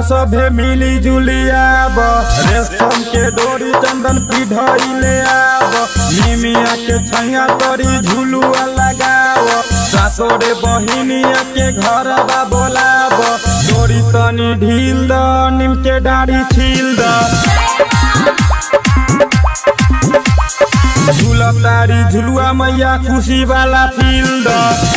सभे मिली जुली आब रेशम के डोरी चंदन पिढ़ले आब निमिया के छैया तोरी झुलुआ लगाव सासोरे बहिनिया के घर बा बोलाब डोरी तनी ढील द निम के डाढ़ी छील द झूला तारी झुलुआ मैया खुशी वाला फील्ड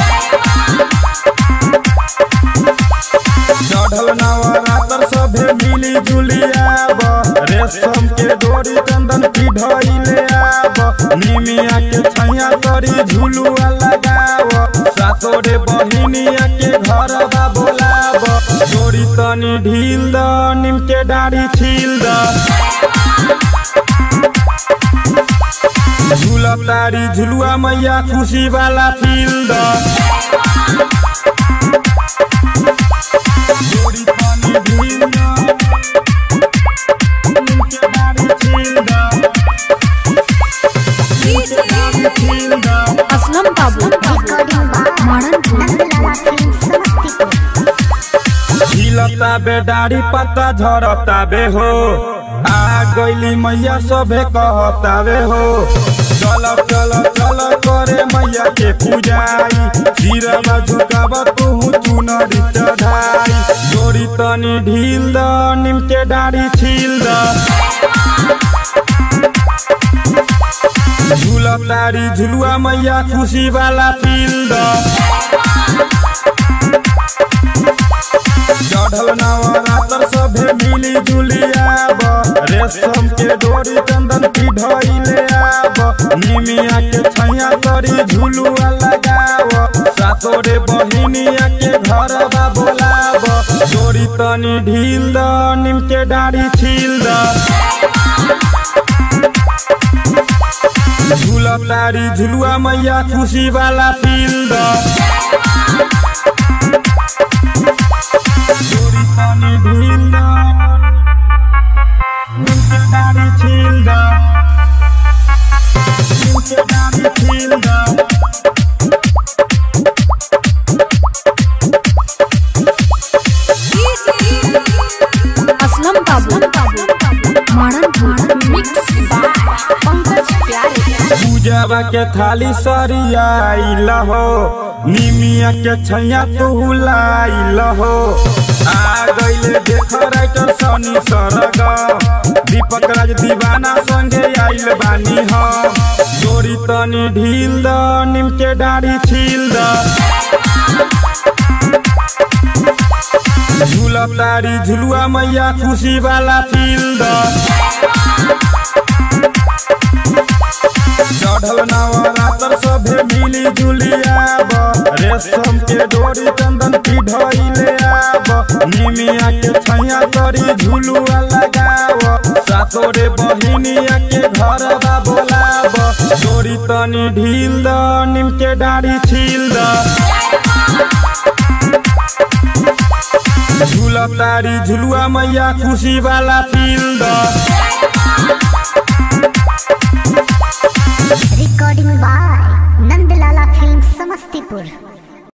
चढ़ल नवरात्र सभे मिली जुली आब रेशम के डोरी चंदन पिढ़ले आब निमिया के छैया तोरी झुलुआ लगाव सातोरे बहिनिया के घर बा बोलाब डोरी तनी ढील द निम के डाढ़ी छील द झूला तारी झुलुआ मैया खुशी वाला फील्ड डोरी तनी ढील द, निमके डाढ़ी छील द, निमके डाढ़ी छील द। असलम बाबू झिलता बे डाढ़ी पत्ता झरता बे हो आ गईली मैया सभे कहता बे हो चल चल चल करे मैया के पूजाई सिरवा झुकाब तू चुनरी चढ़ाई डोरी तनी ढील द निम के डाढ़ी छील द झूला तारी झुलुआ मैया खुशी वाला फील्ड चढ़ल नवरात्र सभे मिली जुली आब रेशम के डोरी चंदन पिढ़ले आब निमिया के छैया तोरी झुलुआ लगाव सातोरे बहिनिया के घर बा बोलाब डोरी तनी ढील द निम के डाढ़ी छील द झूला तारी झुलुआ मैया खुशी वाला फील्ड डोरी तनी ढील द, निमके डाढ़ी छील द, निमके डाढ़ी छील द। असलम बाबू मॉडर्न मिक्स बाय पंकज प्यारे पूजावा के थाली सरियाइल हो निमिया के छैया तू लाइल हो आ गईले देख राइटर सनी सरग दीपक राज दीवाना संगे आइल बानी हो डोरी तनी ढील द निम के डाढ़ी छील द झूला तारी झुलुआ मैया खुशी वाला फील्ड चढ़ल नवरात्र सभे मिली जुली आब रेशम के डोरी चंदन पिढ़ले आब निमिया के छैया तोरी झुलुआ लगाव सातोरे बहिनिया के घर बा बोलाब डोरी तनी ढील द निम के डाढ़ी छील द झूला तारी झुलुआ मैया खुशी वाला field recording by Nandlala film Samastipur